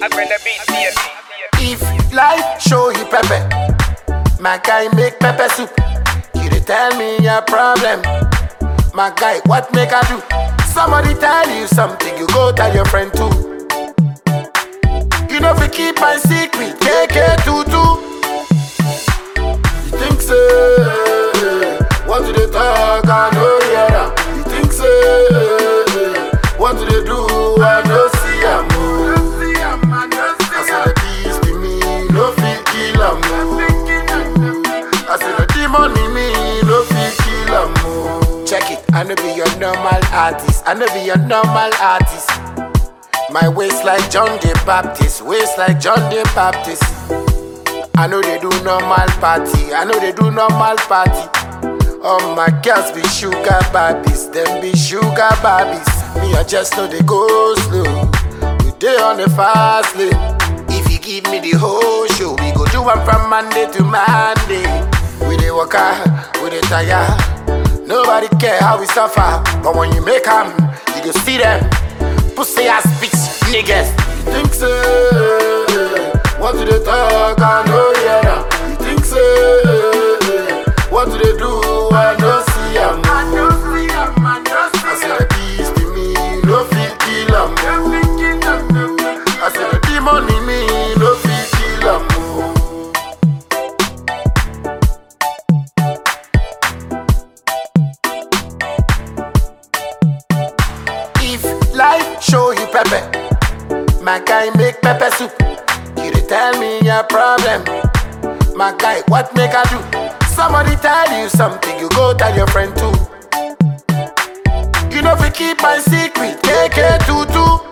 I'm gonna beat baby. If life show you pepper, my guy make pepper soup. You dey tell me your problem, my guy what make I do? Somebody tell you something, you go tell your friend too. You know fi keep my secret, KK tutu. You think say what do they talk? I know hear am. You think say what do they do? I know see am. oh. I said the peace be me, no fit kill am. oh. I said the demon in me, no fit kill am. oh. Check it, I no be your normal artist. I no be your normal artist. My waist like John the Baptist, waist like John the Baptist. I know they do normal party, I know they do normal party. All my girls be sugar babies, them be sugar babies. Me, I just know they go slow. We day on the fast lane. If you give me the whole show, we go do one from Monday to Monday. We dey work hard, we dey tire. Nobody care how we suffer, but when you make 'em, you go see them. Pussy ass bitch niggas. You think say what do they talk? I know hear am. You think say what do they do? I know see am. I say the peace be me, no fit kill am. I say the demon in me, no fit kill am. If life show you pepper, my guy make pepper soup. You dey tell me your problem, my guy what make I do? Somebody tell you something, you go tell your friend too. You know fi keep my secret, KK tutu.